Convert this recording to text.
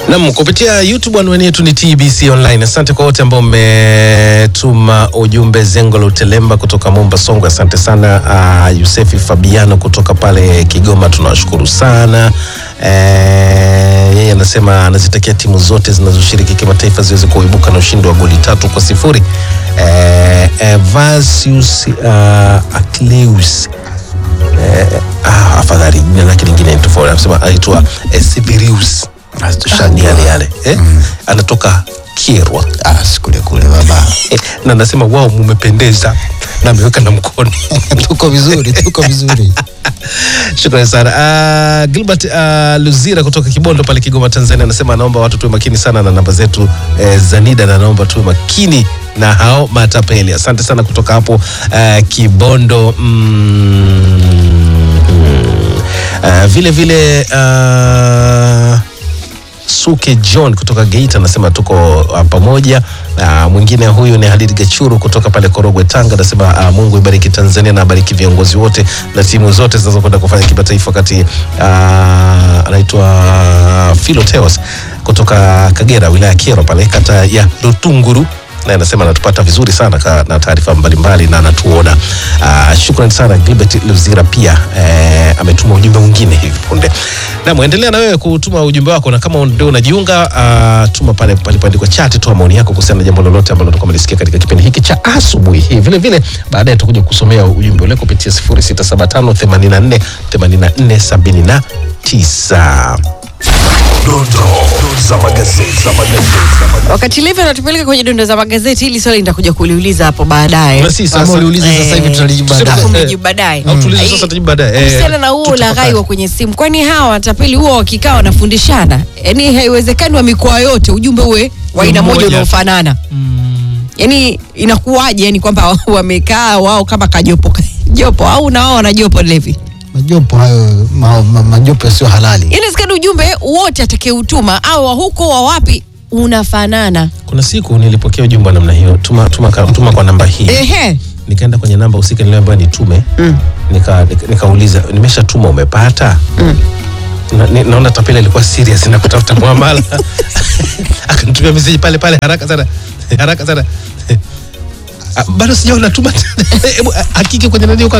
Nam, kupitia YouTube anwani yetu ni TBC Online. Asante kwa wote ambao mmetuma ujumbe. Zengo la Utelemba kutoka Momba Songwe, asante sana. Uh, Yusefi Fabiano kutoka pale Kigoma, tunawashukuru sana. Eh, yeye anasema anazitakia timu zote zinazoshiriki kimataifa ziweze kuibuka na ushindi wa goli tatu kwa sifuri. Eh, Evasius uh, Akleus eh, ah, afadhali jina lake lingine ni tofauti, anasema aitwa eh, Sibirius shani yale yale eh? anatoka Kirwa Ah, sikule kule baba. eh, na anasema wao mumependeza na ameweka na mkono tuko vizuri, tuko vizuri. Shukrani sana uh, Gilbert uh, Luzira kutoka Kibondo pale Kigoma, Tanzania anasema anaomba watu tuwe makini sana na namba zetu eh, Zanida na anaomba tuwe makini na hao matapeli. Asante sana kutoka hapo uh, Kibondo mm, uh, vile vile uh, Suke John kutoka Geita anasema tuko uh, pamoja. Uh, mwingine huyu ni Halid Gachuru kutoka pale Korogwe Tanga anasema uh, Mungu ibariki Tanzania na abariki viongozi wote na timu zote zinazokwenda kufanya kimataifa wakati uh, anaitwa Philo Teos kutoka Kagera wilaya ya Kyerwa pale kata ya Rutunguru na anasema anatupata vizuri sana ka, na taarifa mbalimbali na anatuona. Uh, shukrani sana Gilbert Luzira pia eh, ametuma ujumbe mwingine hivi punde. Na muendelea na wewe kutuma ujumbe wako, na kama ndio unajiunga uh, tuma pale palipoandikwa chat, toa maoni yako kuhusiana na jambo lolote ambalo utakuwa umelisikia katika kipindi hiki cha asubuhi hii. Vile vile baadaye tutakuja kusomea ujumbe ule kupitia 0675 84 84 79. Dondoo za magazeti za magazeti. Wakati Levi anatupeleka kwenye dondo za magazeti, hili swali nitakuja kuliuliza hapo baadaye. Na si Kama sasa uliuliza sasa hivi Eh, tutalijibu tuseme- baadaye. Alafu Eh, mjibu baadaye. au tuulize Eh, sasa, tujibu baadaye. Eh, Kuhusiana na huo tutapata. ulaghai wa kwenye simu, kwani hawa watapeli huwa wakikaa wanafundishana? Yaani haiwezekani wa mikoa yote ujumbe uwe wa aina moja Mmoja. unaofanana. Yaani inakuwaje? Yani kwamba wamekaa wao kama kajopo jopo au na wao wana jopo Levi? Majopo hayo ma, ma, majopo yasiyo halali. Inawezekana ujumbe wote atakayeutuma au wa huko wa wapi unafanana. Kuna siku nilipokea ujumbe wa namna hiyo, tuma, tuma, ka- tuma kwa namba hii Ehe. nikaenda kwenye namba husika niliambiwa nitume Mm. nika, nika, nikauliza nimeshatuma umepata na, ni, naona tapeli alikuwa serious na kutafuta muamala akanitumia message pale pale haraka sana haraka sana Ah, bado sijaona tuma hebu ah, hakiki kwenye nani